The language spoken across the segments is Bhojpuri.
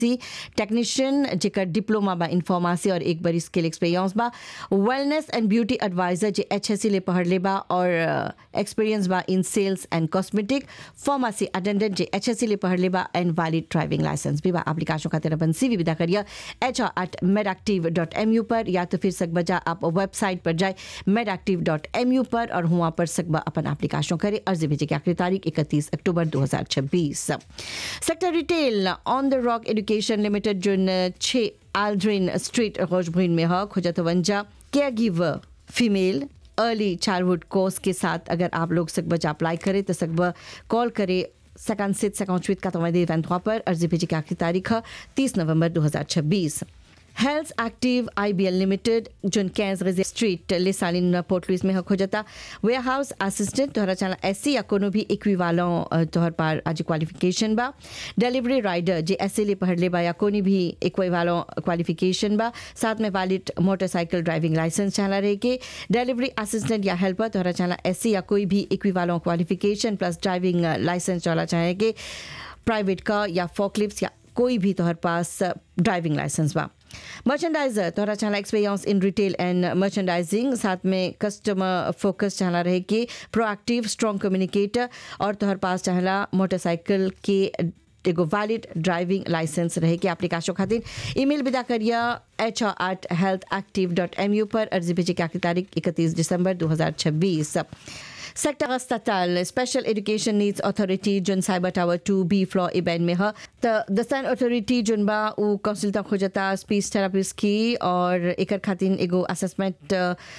टेक्नीशियन जेकर डिप्लोमा बा इन फार्मेसी और एक बरी स्किल एक्सपीरियंस बा wellness and beauty adviser J H S C ले पढ़ ले बा और एक्सपीरियंस बा in sales and cosmetic pharmacy attendant J H S C ले पढ़ ले बा एंड वैलिड ड्राइविंग लाइसेंस भी बा एप्लीकेशन खातिर अपन सीवी विदा करिए एच आर एट मेडक्टिव डॉट एम यू पर या तो फिर सकबा जा आप वेबसाइट पर जाए मेडक्टिव डॉट एम यू पर और वहाँ पर सकबा अपन एप्लीकेशन करे अर्जी भेजे की आखिरी तारीख इकतीस अक्टूबर दो हजार छब्बीस sector retail on the rock education limited जो छः आल्ड्रिन स्ट्रीट रोजब्रिन में है खुजतवंजा caregiver female early childhood course के साथ अगर आप लोग सकबज अप्लाई करें तो सकब कॉल करें सकान सित सकाउंट का तुम्हारे वैंथवा पर अर्जी भेजी की आखिरी तारीख है तीस नवंबर दो हजार छब्बीस health active I B L limited zone कैंस रिजे स्ट्रीट ले सालिन पोर्ट लुइस में हक हो जाता वेयर हाउस असिस्टेंट तोहरा चला एस सी या कोनो भी इक्विवालों तोहर पार आज क्वालिफिकेशन बा डिलीवरी राइडर जे एस ले पढ़ ले बा या कोनी भी इक्विवालों क्वालिफिकेशन बा साथ में वैलिड मोटरसाइकिल ड्राइविंग लाइसेंस चला रहे के डिलीवरी असिस्टेंट या हेल्पर तोहरा चला एस या कोई भी equivalent qualification plus driving licence चला चाहेंगे प्राइवेट का या फोकलिफ्ट या कोई भी तोहर पास ड्राइविंग लाइसेंस बा मर्चेंडाइजर तोहरा चाहला experience in retail and merchandising साथ में कस्टमर फोकस चाहला रहे कि प्रोएक्टिव स्ट्रॉन्ग कम्युनिकेटर और तोहर पास चाहला मोटरसाइकिल के एगो वैलिड ड्राइविंग लाइसेंस रहे कि एप्लीकेशन खातिर ईमेल विदा करिए H R at health active dot M U पर अर्जी भेजे की आखिरी तारीख इकतीस दिसंबर दो हज़ार छब्बीस sector estatal special education needs authority zone cyber tower two B floor Ebene में है तो दस्तान अथॉरिटी जोन बा उ काउंसिल तक हो जाता स्पीच थेरापिस्ट की और एकर खातिर एगो असेसमेंट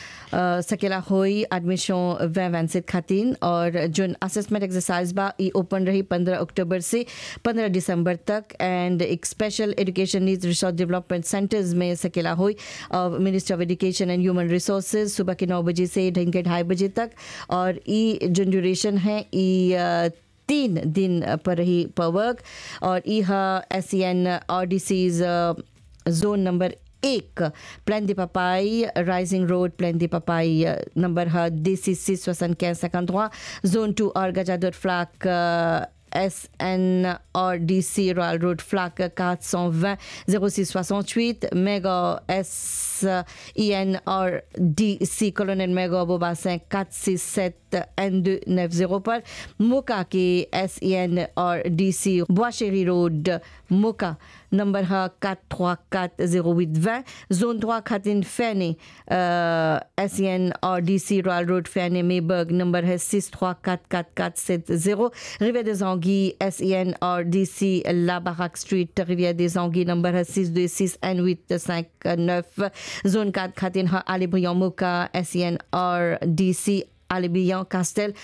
सकेला होई एडमिशन वै वैंसित खातिर और जोन असेसमेंट एक्सरसाइज बा ई ओपन रही पंद्रह अक्टूबर से पंद्रह दिसंबर तक एंड एक special education needs resource development centres में सकेला हुई ministry of education and human resources सुबह के नौ बजे से ढंग के ढाई बजे तक और ई जो ड्यूरेशन है ई तीन दिन पर रही पर वर्क और E S C N R D C's zone number एक Plaine des Papayes rising road Plaine des Papayes number है डी सी सी सोसन कैंस जोन टू और गजादुर Flacq S N R D C royal road Flacq 420 0668 méga S I N R D C colonel méga Bobassin 467 N290 पर मोका के S E N R D C Bois Cheri road Moka number है 4340820 जोन 3 खातिन फैने S E N R D C royal road फैने मेबर्ग नंबर है 6344470 Riviere des Anguilles S E N R D C La Baraque street Riviere des Anguilles number है 626 N859 जोन 4 खातिन है आलिब्रियन मोका S E N R D सी Alibian Castel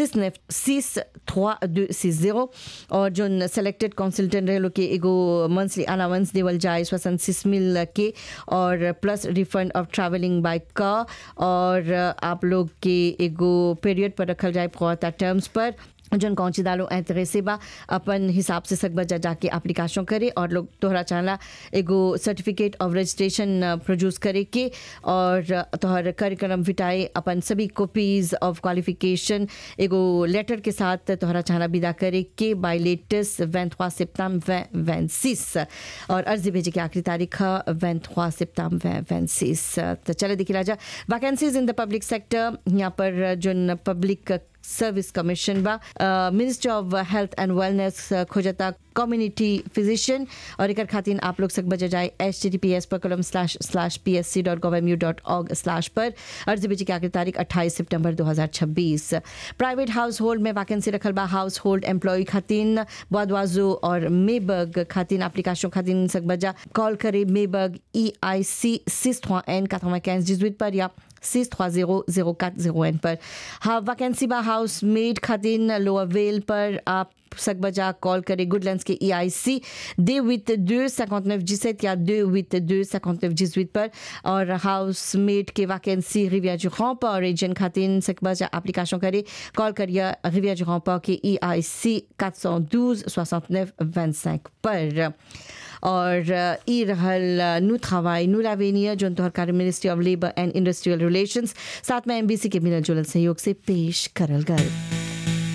69636260 और जो सेलेक्टेड कंसल्टेंट रहे लोग के एगो मंथली अलाउंस देवल जाए स्वसन सिक्स मिल के और plus refund of travelling by का और आप लोग के एगो पीरियड पर रखल जाए पौता टर्म्स पर जन कौन दालो ऐतरे बा अपन हिसाब से सकबा जा जाके एप्लीकेशन करे और लोग तोहरा चाहला एगो सर्टिफिकेट ऑफ रजिस्ट्रेशन प्रोड्यूस करे के और तोहर करिकुलम विटाए अपन सभी कॉपीज ऑफ क्वालिफिकेशन एगो लेटर के साथ तोहरा चाहला विदा करे के बाय लेटेस्ट वैंथवा सिप्ताम वैंसिस और अर्जी भेजे की आखिरी तारीख है वैंथवा सिप्ताम वैंसिस तो चले देखिए राजा vacancies in the public sector यहाँ पर जो पब्लिक सर्विस कमीशन बा ministry of health and wellness खोजता कम्युनिटी फिजिशियन और एक खातिन आप लोग सक बजा जाए H T T P S पर colon slash slash P S C dot gov M U dot org slash पर अर्जी भेजी की आखिरी तारीख अट्ठाईस सितंबर दो हज़ार छब्बीस प्राइवेट हाउस होल्ड में वैकेंसी रखल बा हाउस होल्ड एम्प्लॉय खातिन बदवाजो और मेबर्ग खातिन एप्लीकेशन खातिन सक बजा कॉल करे मेबर्ग ई आई सी सिस एन का जिजुट पर या 6300401 पर हाँ वैकेंसी बा हाउस मेड खातिन लोअर वेल पर आप सक बजा कॉल करें गुडलैंड्स के ई आई सी दे विथ दो cinquante neuf dix-sept या दो विथ दो cinquante neuf dix-huit पर और हाउस मेड के वैकेंसी रिविया जुखों पर एजेंट खातिन सक बजा एप्लीकेशन करे कॉल करिए रिविया जुखों पर के E I C quatre cent douze soixante neuf vingt-cinq पर और ई रहल नु travail नु l'avenir जो तोहर कार्य ministry of labour and industrial relations साथ में एमबीसी के मिलल जुलल सहयोग से पेश करल गए